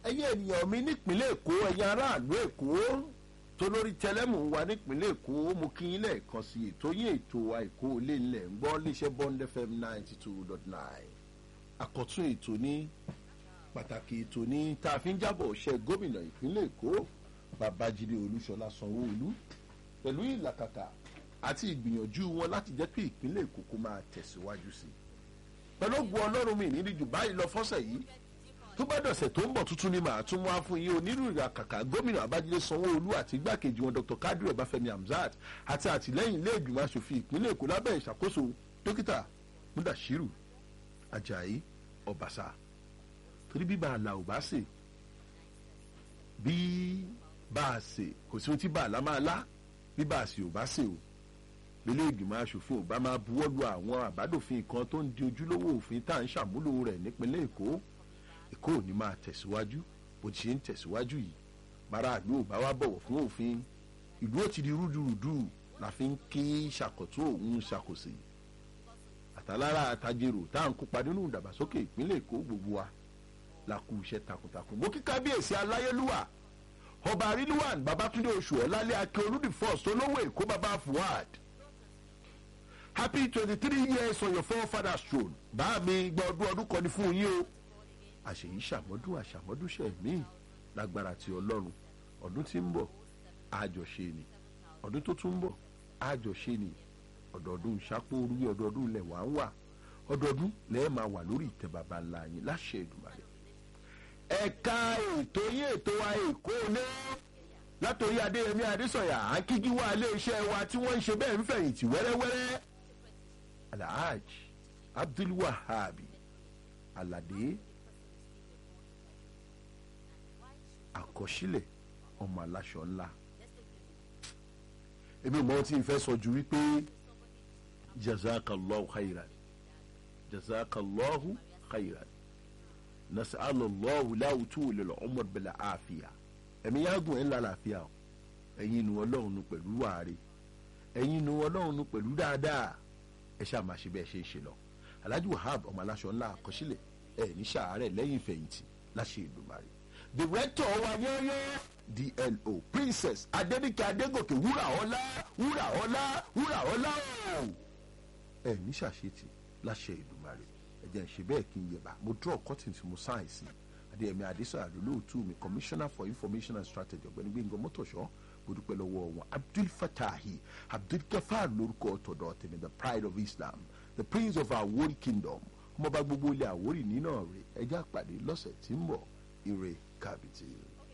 ẹ̀yin ènìyàn mi nípínlẹ̀ èkó ẹ̀yin aráàlú èkó tó lórí tẹlẹ́mù wa nípínlẹ̀ èkó mo kí yín lẹ́ẹ̀kan sí ètò yín ètò àìkó ilé ńlẹ̀ ń gbọ́ léṣẹ́ bond fm ninety two dot nine àkọ́tún ètò ní pàtàkì ètò ní tá a fi ń jábọ̀ ṣe gómìnà ìpínlẹ̀ èkó babájídé olúṣọlá sanwó-olú pẹ̀lú ìlàkàkà àti ìgbìyànjú wọn láti jẹ́ pé ìpínlẹ̀ èkó kó máa tẹ̀síwájú sí i pẹ̀lú ògùn ọlọ́run mi ní jù báyìí lọ fọ́sẹ̀ yìí tó bá dọ̀sẹ̀ tó ń bọ̀ tuntun ni màá tún wá fún yín onírúurú àkàkà gómìnà abájídé sanwó-olú àti igbákejì wọn dr kadri ọbáfẹ́mi hamzat àti àtìlẹ́yìn ilé ìgbìmọ̀ asòfin ìpínlẹ̀ èkó lábẹ́ ìṣàkóso dókítà mudashiru ajayi ọbaṣà torí bí bàálà ò bá sè bí bá a sè kò sí ohun tí bàálà máa lá bí bá a sè ò bá sè o ilé ìgbìmọ̀ asòfin ò bá máa buwọ́lu àwọn àbádòfin kan tó ń di ojúlówó òfin tá à ń ṣàmúlò rẹ̀ nípínlẹ̀ èkó èkó ò ní máa tẹ̀síwájú bó ti ṣe ń tẹ̀síwájú yìí maraàlú ò bá wá bọ̀wọ̀ fún òfin ìlú ó ti di rúdurùdu la fi ń ké ṣàkóso òun ṣàkóso àtàlára àtàjèrò tá à ń kópa nínú ìdàgbàsókè ìpínlẹ̀ èkó gbogbo wa la kú iṣẹ́ takuntakun mo kí kábíyèsí aláyélúwà ọba àrílùwàn babatunde oṣù ọ̀làlẹ́ akin olùdí first olówó èkó baba fuad happy twenty three years on your forefathers throne bá mi gba ọdún ọdún kan ní fún yín o àṣèyí ṣàmọ́dún àṣàmọ́dúnṣe míì lágbára ti ọlọ́run ọdún tí ń bọ̀ àjọṣe ni ọdún tó tún ń bọ̀ àjọṣe ni ọdọọdún ṣàpòrú ọdọọdún ilẹ̀ wà ń wà ọdọọdún lẹ́ẹ̀ máa wà lórí ìtẹ́ bàbá ńlá yín láṣẹ ìdùmarè. ẹ̀ka ètò yín ètò wa èkó ní látòrí adéyẹmí adésọyà akíjí wa iléeṣẹ́ wa tí wọ́n ń ṣe bẹ́ẹ̀ ń fẹ̀yìntì wẹ́rẹ́wẹ́rẹ́ alhaj abdulwahabi alade àkọsílẹ̀ ọmọ aláṣọ ńlá èmi mọ tí n fẹ́ sọ ju wípé jazakallahu khairan jazakallahu khairan nasalallahu láwùtú lil umar bil àfíà ẹ̀mí yágùn ẹ̀ ńlá làáfíà o ẹ̀yin nu ọlọ́run nu pẹ̀lú wàre ẹ̀yin nu ọlọ́run nu pẹ̀lú dáadáa ẹ ṣáà máa ṣe bẹ́ẹ̀ ṣe é ṣe lọ alhaji wahab ọmọ aláṣọ ńlá àkọsílẹ̀ ẹ̀ ní sàárẹ̀ lẹ́yìn ìfẹ̀yìntì láṣẹ ìdùmarè director wa yẹ́yẹ́ dlo princess adenike adegoke wúrà ọlá wúrà ọlá wúrà ọlá o ẹ ní ṣàṣetì láṣẹ ìdùmarè ẹ jẹ́ ń ṣe bẹ́ẹ̀ kí n yẹba mo draw cotton tí mo sign sí adéyẹmí adésọyà lólóòtú mi commissioner for information and strategy ọ̀gbẹ́ni gbẹ̀ngàn mọ́tòṣọ́ mo dúpẹ́ lọ́wọ́ wọn abdul fatahi abdul gafar lórúkọ tọ̀dọ̀ tèmi the pride of islam the prince of awori kingdom ọmọọba gbogbo ilé àwórì nínú rẹ̀ ẹjẹ́ àpàdé lọ́sẹ̀ tí ń bọ̀ ire kàbìtì.